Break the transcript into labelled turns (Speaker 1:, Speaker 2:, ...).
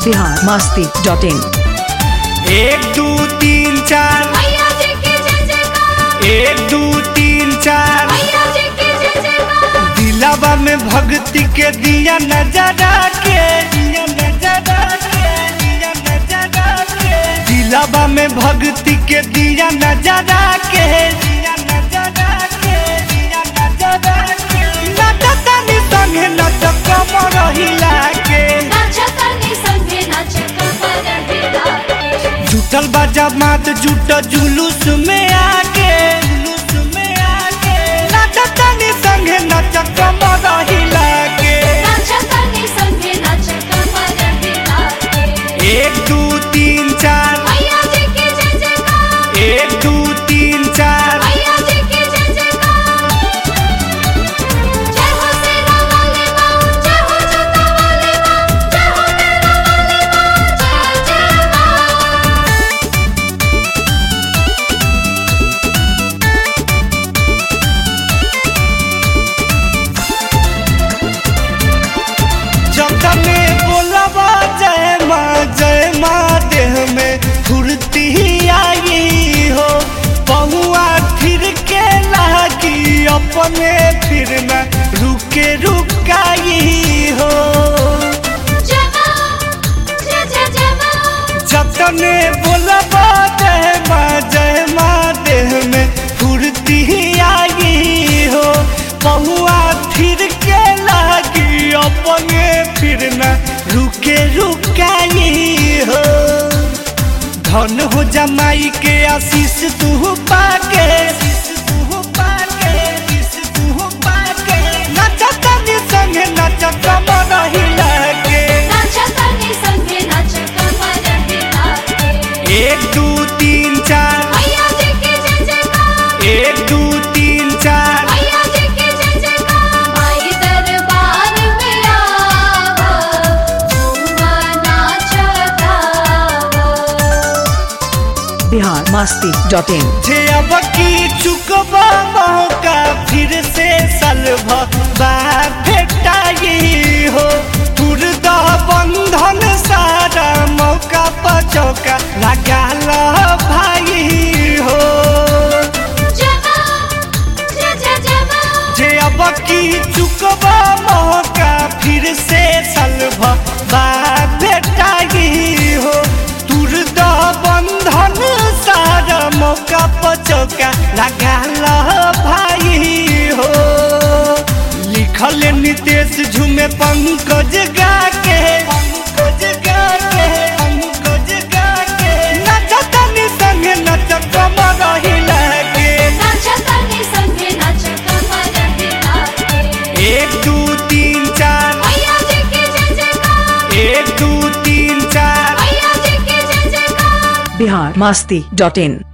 Speaker 1: Bihar Masti dot in
Speaker 2: एक दू तीन चार
Speaker 3: मैया जी की जय जयकार
Speaker 2: एक दू तीन चार
Speaker 3: मैया जी की जय जयकार
Speaker 2: दिलावा में भक्ति के दिया नजरा के दिया नजरा के दिया नजरा के दिलावा में भक्ति के दिया नजरा के दिया नजरा के दिया नजरा के नचतनी संगे नच कमर हिला के
Speaker 3: नाचतनी संगे नाच कमर हिला के
Speaker 2: जुटल बा जमात जुट जुलूस में आके जुलूस में आके नचतनी संगे नच कमर हिला के
Speaker 3: नाचतनी संगे नाच कमर हिला के
Speaker 2: एक दू तीन चार
Speaker 3: मैया जी की जय जयकार
Speaker 2: एक दू तीन चार
Speaker 3: मैया जी की जय जयकार जय हो सेना वाले मां जय हो जोता वाले मां जय हो तेरा वाले मां जय जय मां
Speaker 2: जतने बोलबा जय माँ जय माँ देह में फुर्ती आई हो पहुआ फिर के लागी अपने फिर न रुके रुकाई हो
Speaker 3: जय मां जय जय जय मां
Speaker 2: जतने बोलबा जय माँ जय माँ देह में फुर्ती आई हो पहुआ फिर के लागी अपने फिर न रुके रुकाई हो धन हो जमाई के आशीष तू पाके नचतनी संगे नच कमर हिला के
Speaker 3: नाचतनी संगे नाच कमर हिला के
Speaker 2: एक दू तीन चार
Speaker 3: मैया जी की जय जयकार
Speaker 2: एक दू तीन चार
Speaker 3: मैया जी की जय जयकार माई दरबार में आवो झूमा नाच गावो
Speaker 1: बिहार मस्ती डॉट इन
Speaker 2: जे अब की चुकबा मौका फिर से सलभ भेटाई हो तुरदा बंधन सारा मौका पचौका लगा लो भाई हो
Speaker 3: जय मां जय जय जय मां
Speaker 2: जे अब की चुकबा मौका फिर से सलभ भेटाई हो तुरदा बंधन सारा मौका पचौका लगा लो भाई हो लिखल नितेश झूमे पंकज गा के पंकज गा के पंकज गा के नचतनी संगे नच कमर हिला के
Speaker 3: नाचतनी संगे नाच कमर हिला के
Speaker 2: एक दू तीन चार
Speaker 3: मैया जी की जय जयकार
Speaker 2: एक दू तीन चार
Speaker 3: मैया जी की जय जयकार
Speaker 1: बिहार मस्ती डॉट इन